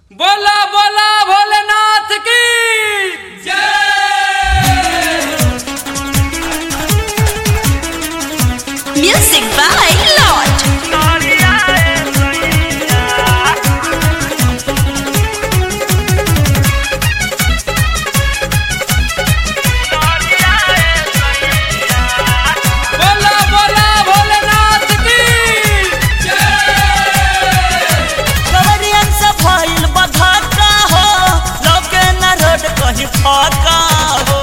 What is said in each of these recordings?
बोला बोला भोलेनाथ की Music by Lord. बोला बोला भोलेनाथ की कवरियन से भइल बधाका हो लौके न रोड कहीं फाका हो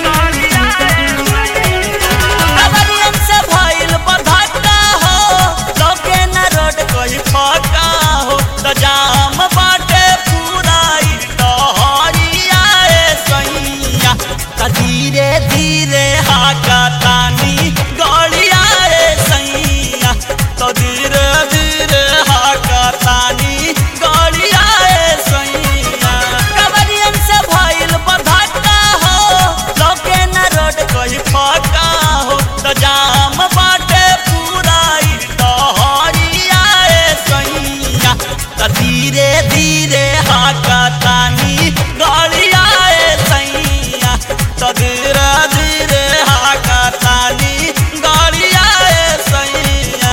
कवरियन से भइल बधाका हो लौके न रोड कहीं फाका हो त जाम बाटे पूरा ई डहरिया ए सैया त धीरे धीरे हाका तानी गड़िया ए सैया त धीरे धीरे हाका तानी गड़िया ए सैया कवरियन से भइल बधाका हो लौके न रोड कहीं फाका हो त जाम बाटे पूरा ई डहरिया ए सैया त धीरे धीरे हाका तानी गड़िया ए सैया त धीरे धीरे हाका तानी गड़िया ए सैया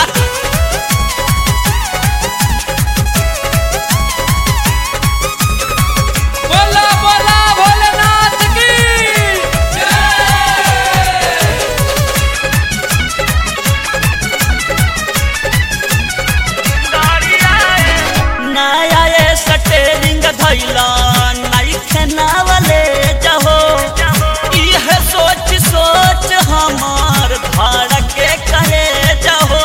बोला बोला भोलेनाथ की नया ये स्टेरिंग धैला नइखे नावले जहो इहे सोच सोच हमार धड़के कहे जहो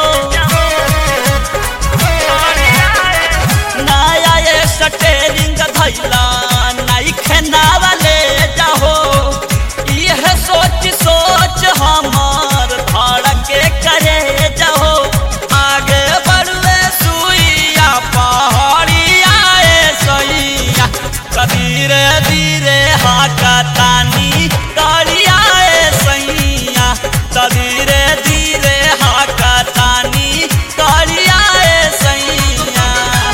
नया ये स्टेरिंग धैला नइखे नावले जहो इहे सोच सोच हमार धड़के करे जहो आगे बढ़वे सुइया पहाड़िया ए सैया धीरे धीरे हाका तानी करिया ए सैया धीरे धीरे हाका तानी करिया ए सैया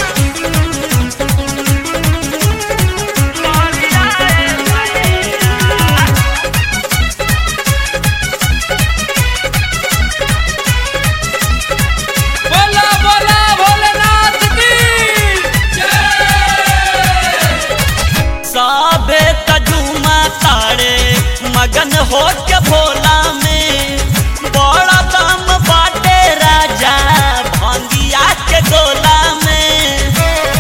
बोला बोला भोलेनाथ की साबे तजुमा तारे मगन हो के भोला में बड़ा दाम बाटे राजा भंगिया के गोला में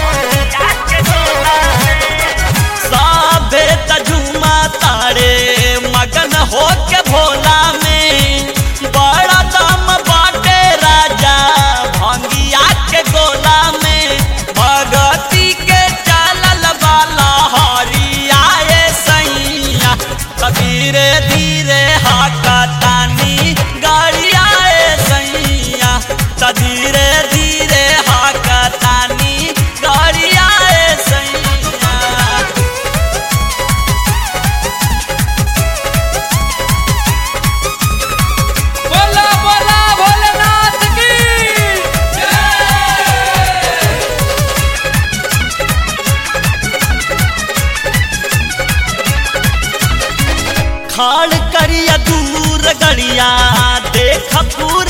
साबे तजुमा तारे मगन हो के भोला में बड़ा दाम बाटे राजा भंगिया के गोला में भगती के चालल वाला हरिया ए सैया त धीरे धीरे हाका तानी गाड़िया ए सैया त धीरे धीरे हाका तानी गाड़िया ए सैया बोला बोला भोलेनाथ की खाड़ करिया दूर गड़िया देख पूरा